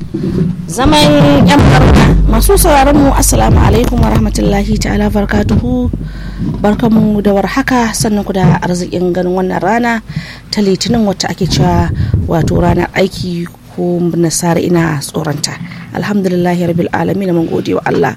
zaman yan barka masu sauraron mu assalamu alaikum wa rahmatullahi ta'ala barkatuhu barkamu da warhaka sannan ku da arzikin ganin wannan rana ta litinin wacce ake cewa wato ranar aiki ko nasara ina tsoronta alhamdulillahi rabbil alamin mun gode wa Allah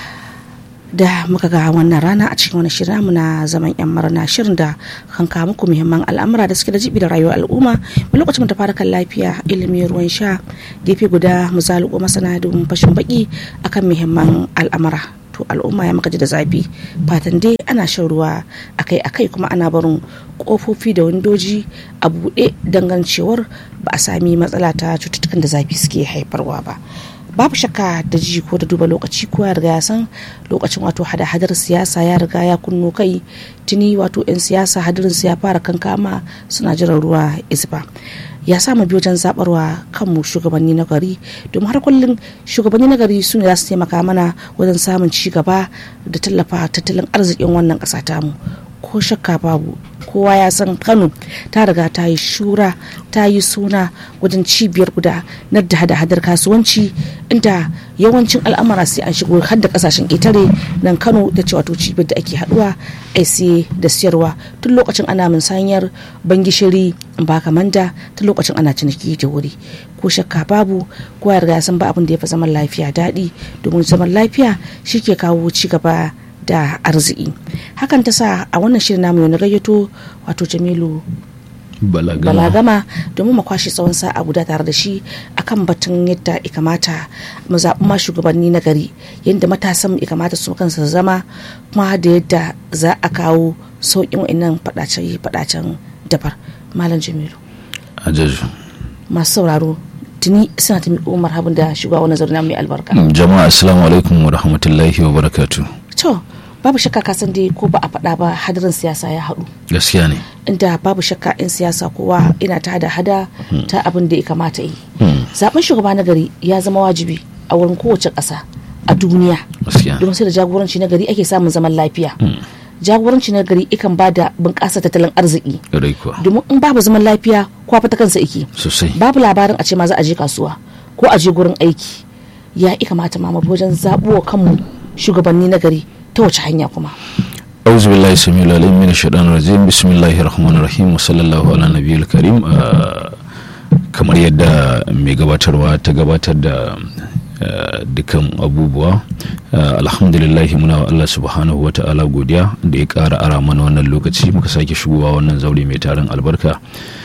da muka ga wannan rana a cikin wani shirin muna zaman yan marana shirin da kan kawo muku muhimman al'amura da suke da jibi da rayuwar al'umma mu lokacin ta fara kan lafiya ilimi ruwan sha gefe guda mu zaluko masana domin fashin baki akan muhimman al'amura to al'umma ya maka ji da zafi fatan dai ana shan ruwa akai akai kuma ana barin kofofi da windoji a buɗe dangancewar ba a sami matsala ta cututtukan da zafi suke haifarwa ba babu shakka da ji ko da duba lokaci ko ya riga ya san lokacin wato hada-hadar siyasa ya riga ya kunno kai tuni wato 'yan siyasa hadarin ya fara kankama suna jiran ruwa isba ya sa mu biyo wajen zabarwa kanmu shugabanni na gari domin har kullum shugabanni na gari su ne za su taimaka mana wajen samun ci gaba da tallafa tattalin arzikin wannan ƙasa tamu ko shakka babu kowa ya san kano ta riga ta yi shura ta yi suna wajen cibiyar guda na da hada-hadar kasuwanci inda yawancin al'amura sai an shigo har da kasashen ƙetare nan kano ta ce wato cibiyar da ake haduwa a siye da siyarwa tun lokacin ana musanyar bangishiri ba kamanda tun lokacin ana ciniki da wuri ko shakka babu kowa ya riga ya san ba abin da ya fi zaman lafiya daɗi domin zaman lafiya shi ke kawo ci gaba da arziki hakan ta sa a wannan shirin namu na gayyato wato jamilu balagama domin mu kwashe tsawon sa'a guda tare da shi akan batun yadda ya kamata mu zaɓi ma shugabanni na gari yadda matasan ya kamata su kansa zama kuma da yadda za a kawo sauƙin wa'annan faɗacen dabar malam jamilu masu sauraro tuni suna ta miƙo marhabin da shugaba wani zaune mai albarka jama'a assalamu alaikum wa rahmatullahi wa barakatu to babu shakka ka san dai ko ba a faɗa ba hadarin siyasa ya haɗu gaskiya ne inda babu shakka in siyasa kowa ina ta hada hada ta abin da ya kamata yi zaben shugaba na gari ya zama wajibi a wurin kowace ƙasa a duniya domin sai da jagoranci na gari ake samun zaman lafiya jagoranci na gari ikan ba da bunƙasa tattalin arziki domin in babu zaman lafiya kowa fata kansa iki babu labarin a ce ma za a je kasuwa ko a je gurin aiki ya kamata ma wajen zaɓuwa kanmu shugabanni na gari ta wace hanya kuma auzu billahi samiul alim min shaitanir rajim bismillahir rahmanir rahim wa sallallahu ala nabiyil karim kamar yadda mai gabatarwa ta gabatar da dukan abubuwa alhamdulillah muna wa Allah subhanahu wa ta'ala godiya da ya kara ara mana wannan lokaci muka sake shigowa wannan zaure mai tarin albarka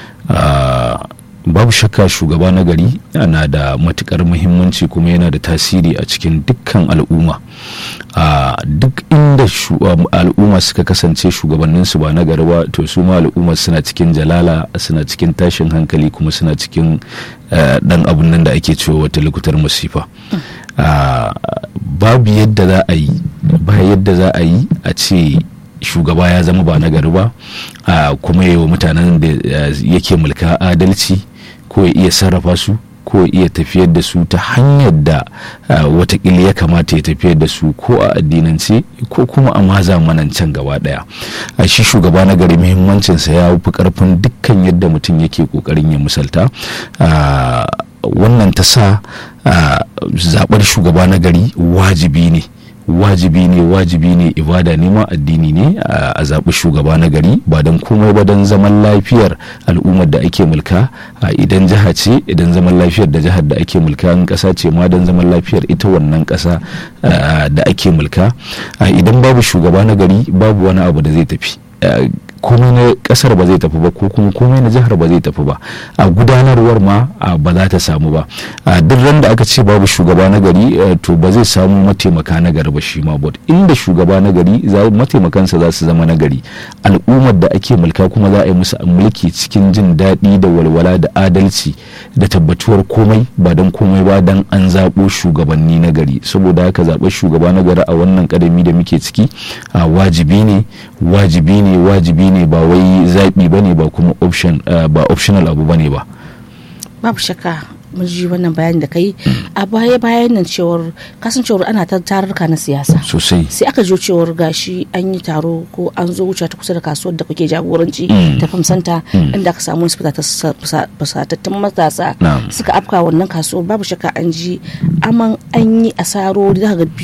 babu shakka shugaba na gari na da matukar muhimmanci kuma yana da tasiri a cikin dukkan al'umma a duk inda al'umma suka kasance shugabanninsu ba na gari ba to su ma al'umma suna cikin jalala suna cikin tashin hankali kuma suna cikin dan abun nan da ake cewa wata lokutar masifa babu yadda za a yi ba yadda za a yi a ce shugaba ya zama ba na gari ba kuma yi wa mutanen da yake mulka adalci ko ya iya sarrafa su ko ya iya tafiyar da su ta hanyar da watakila ya kamata ya tafiyar da su ko a addinance ko kuma a ma zamanancen gaba daya a shi shugaba na gari muhimmancinsa ya fi karfin dukkan yadda mutum yake kokarin ya misalta wannan ta sa zaɓar shugaba na gari wajibi ne wajibi ne wajibi ne ibada ne ma addini ne a zaɓi shugaba na gari ba don komai ba don zaman lafiyar al'ummar da ake mulka idan jiha ce idan zaman lafiyar da jihar da ake mulka in ƙasa ce ma don zaman lafiyar ita wannan ƙasa da ake mulka idan babu shugaba na gari babu wani abu da zai tafi komai na kasar ba zai tafi ba ko kuma komai na jihar ba zai tafi ba a gudanarwar ma ba za ta samu ba a duk ran da aka ce babu shugaba na gari to ba zai samu mataimaka na gari ba shi ma bot inda shugaba na gari mataimakansa za su zama na gari al'ummar da ake mulka kuma za a yi musu mulki cikin jin daɗi da walwala da adalci da tabbatuwar komai ba don komai ba don an zaɓo shugabanni na gari saboda haka zaɓar shugaba na gari a wannan ƙadami da muke ciki wajibi ne wajibi ne wajibi ne ba wai zaɓi ba ne ba kuma option ba optional abu ba ne ba babu shakka mun ji wannan bayani da kai a baya bayan nan cewar kasancewar ana ta tarurruka na siyasa sosai sai aka jo cewar gashi an yi taro ko an zo wuce ta kusa da kasuwar da kuke jagoranci ta famsanta inda aka samu wasu fasatattun matasa Na'am. suka afka wannan kasuwar babu shakka an ji aman an yi asaro da ga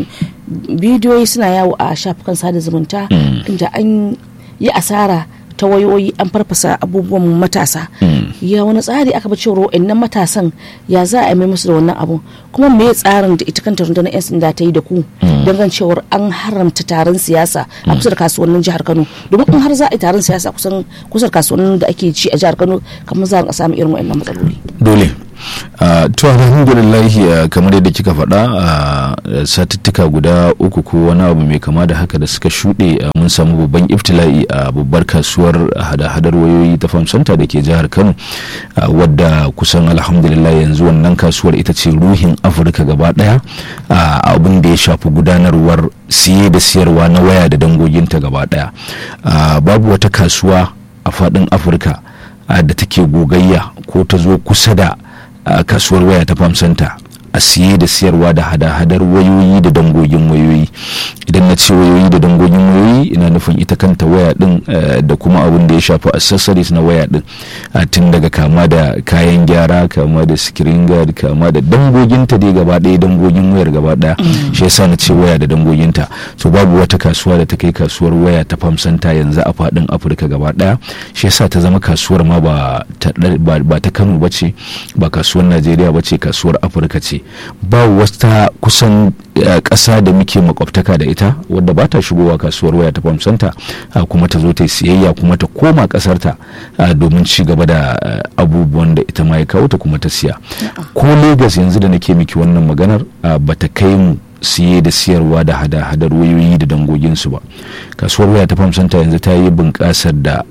bidiyoyi suna yawo a shafukan sada zumunta inda an yi asara ta wayoyi an farfasa abubuwan matasa ya wani tsari aka bi cewa wa'annan matasan ya za a mai musu da wannan abu kuma me ya tsarin da ita kanta rundunar 'yan sanda ta yi da ku don cewar an haramta taron siyasa a kusa da kasuwannin jihar kano domin in har za a yi taron siyasa kusan kusa da kasuwannin da ake ci a jihar kano kamar za a samu irin wa'annan matsaloli dole Uh, to alhamdulillahi uh, kamar yadda kika faɗa uh, satuttuka guda uku ko wani abu mai kama da haka da suka shuɗe mun samu babban iftila'i a babbar kasuwar hada-hadar wayoyi ta famsanta da ke jihar kano wadda kusan alhamdulillah yanzu wannan kasuwar ita ce ruhin afirka gaba ɗaya abin da ya shafi gudanarwar siye da siyarwa na waya da dangoginta gaba ɗaya babu wata kasuwa a faɗin afirka da take gogayya ko ta zo kusa da a kasuwar waya ta famsanta a siye da siyarwa da hada-hadar wayoyi da dangogin wayoyi idan na ce wayoyi da dangogin wayoyi ina nufin ita kanta waya din da kuma abin da ya shafi accessories na waya din tun daga kama da kayan gyara kama da screen guard kama da dangoginta dai gaba ɗaya dangogin wayar gaba ɗaya shi yasa na ce waya da dangoginta to babu wata kasuwa da ta kai kasuwar waya ta famsanta yanzu a faɗin afirka gaba ɗaya shi yasa ta zama kasuwar ma ba ta kano ba ce ba kasuwar najeriya ba ce kasuwar afirka ce ba wata kusan ƙasa da muke makwabtaka da ita wadda ba ta shigowa kasuwar waya ta famsanta kuma ta zo ta yi siyayya kuma ta koma ƙasarta domin ci gaba da abubuwan da ita ma ya kawo ta kuma ta siya ko Legas yanzu da nake miki wannan maganar ba ta kai mu siye da siyarwa da hada-hadar wayoyi da dangoginsu ba kasuwar waya ta famsanta yanzu ta yi bunƙasar da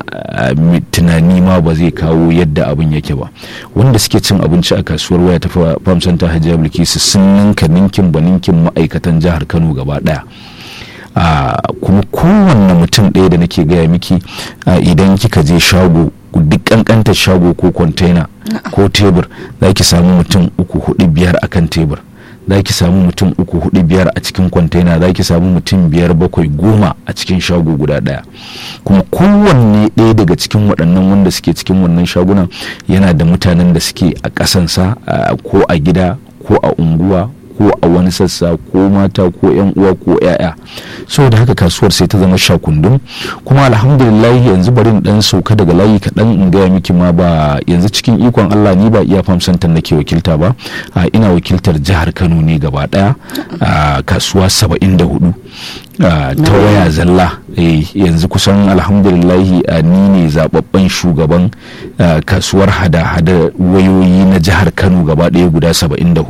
tunani ma ba zai kawo yadda abin yake ba wanda suke cin abinci a kasuwar waya ta famsanta hajiya bilkisu sun ninka ninkin ba ninkin ma'aikatan jihar kano gaba ɗaya Uh, kuma kowanne mutum ɗaya da nake gaya miki uh, idan kika je shago duk kankantar shago ko kwantena ko tebur za ki samu mutum uku hudu biyar akan tebur za ki samu mutum uku hudu biyar a cikin kwantena za ki samu mutum biyar bakwai goma a cikin shago guda daya kuma kowanne ɗaya daga cikin waɗannan wanda suke cikin wannan shagunan yana da mutanen da suke a ƙasansa uh, ko a gida ko a unguwa ko a wani sassa ko mata ko yan uwa ko yaya saboda haka kasuwar sai ta zama shakundum kuma alhamdulillah yanzu bari dan sauka daga layi kaɗan in gaya miki ma ba yanzu cikin ikon Allah ni ba iya famsantar nake wakilta ba ina wakiltar jihar Kano ne gaba daya kasuwa 74 ta waya zalla yanzu kusan alhamdulillahi ni ne zababben shugaban kasuwar hada-hada wayoyi na jihar Kano gaba daya guda 74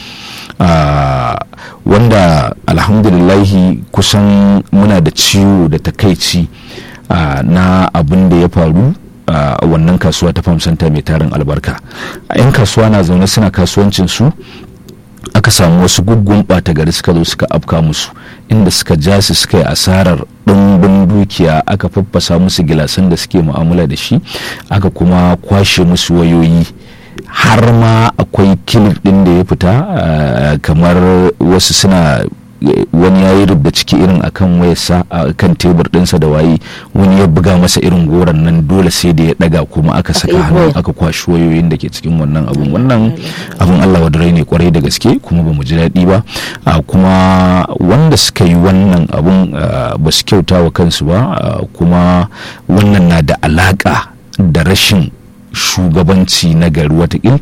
Uh, wanda alhamdulillahi kusan muna da ciwo da takaici uh, na abin da ya faru a uh, wannan kasuwa ta famsanta mai tarin albarka a 'yan kasuwa na zaune suna kasuwancin su aka samu wasu guggun ɓata gari suka zo suka afka musu inda suka ja su suka yi asarar ɗumbin dukiya aka faffasa musu gilasan da suke mu'amala da shi aka kuma kwashe musu wayoyi har ma akwai kilif din da ya fita kamar wasu suna wani ya yi rubda ciki irin akan wayarsa a kan tebur dinsa da waye wani ya buga masa irin goron nan dole sai da ya daga kuma aka saka hannu aka kwashi wayoyin da ke cikin wannan abun wannan abun Allah wadarai ne kwarai da gaske kuma ba mu ji daɗi ba kuma wanda suka yi wannan abun ba su kyauta wa kansu ba kuma wannan na da alaka da rashin shugabanci na gari watakil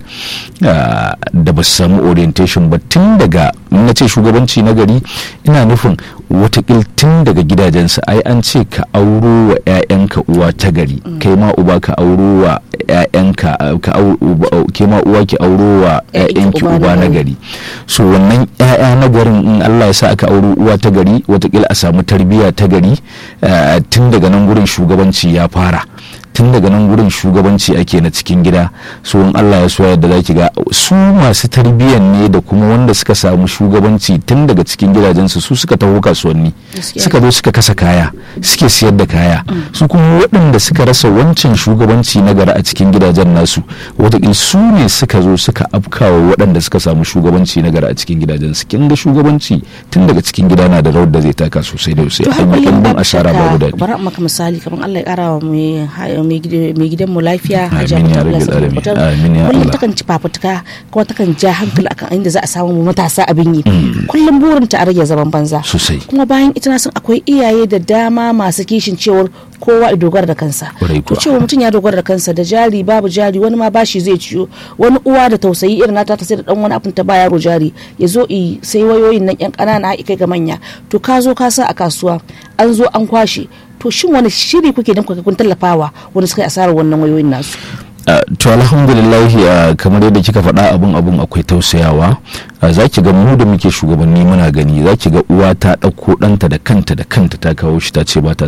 da ba su samu orientation ba tun daga na ce shugabanci na gari ina nufin watakil tun daga gidajensu ai an ce ka auro wa 'ya'yanka uwa ta gari kai ma uba ka auro wa 'ya'yanka ke ma uwa ki auro wa 'ya'yanki uba na gari so wannan 'ya'ya na garin in Allah ya sa aka auro uwa ta gari watakil a samu tarbiyya ta gari tun daga nan gurin shugabanci ya fara tun daga nan gurin shugabanci ake na cikin gida so in Allah ya so yadda zaki ga su masu tarbiyyan ne da kuma wanda suka samu shugabanci tun daga cikin gidajensu su suka taho kasuwanni Gaskiya. suka zo suka kasa kaya suke siyar da kaya su kuma waɗanda suka rasa wancan shugabanci na gari a cikin gidajen nasu wataƙil su ne suka zo suka afkawa waɗanda suka samu shugabanci na gari a cikin gidajen su kin ga shugabanci tun daga cikin gida na da rawar da zai taka sosai da sosai to har an yi kullum ɗimbin babu asara babu shakka daɗi bari in maka misali kamar Allah ya kara wa mai ha- mai gida- mai gidan mu lafiya Amin Hajiya ya Fatima rabbil Allah alamin. Sabbatar. Amin ya kullum Allah. takan ci fafutuka kuma takan ja hankali akan inda za a samu mu matasa abin yi kullum burin ta a rage zaman banza sosai kuma bayan ita na san akwai iyaye da dama masu kishin cewar kowa ya dogara da kansa Kwarai to kuwa. cewa mutum ya dogara da kansa da jari babu jari wani ma bashi zai ciyo wani uwa da tausayi irin nata ta sai da dan wani abin ta ba yaro jari ya zo i sai wayoyin nan yan kanana a kai ga manya to ka zo ka sa a kasuwa an zo an kwashe to shin wani shiri kuke dan kuka kun tallafawa wani suka yi asarar wannan wayoyin nasu Uh, to alhamdulillah uh, kamar yadda kika faɗa abun abun akwai tausayawa uh, za ki ga mu da muke shugabanni muna gani za ki ga uwa ta ɗauko ɗanta da kanta da kanta ta kawo shi ta ce ba ta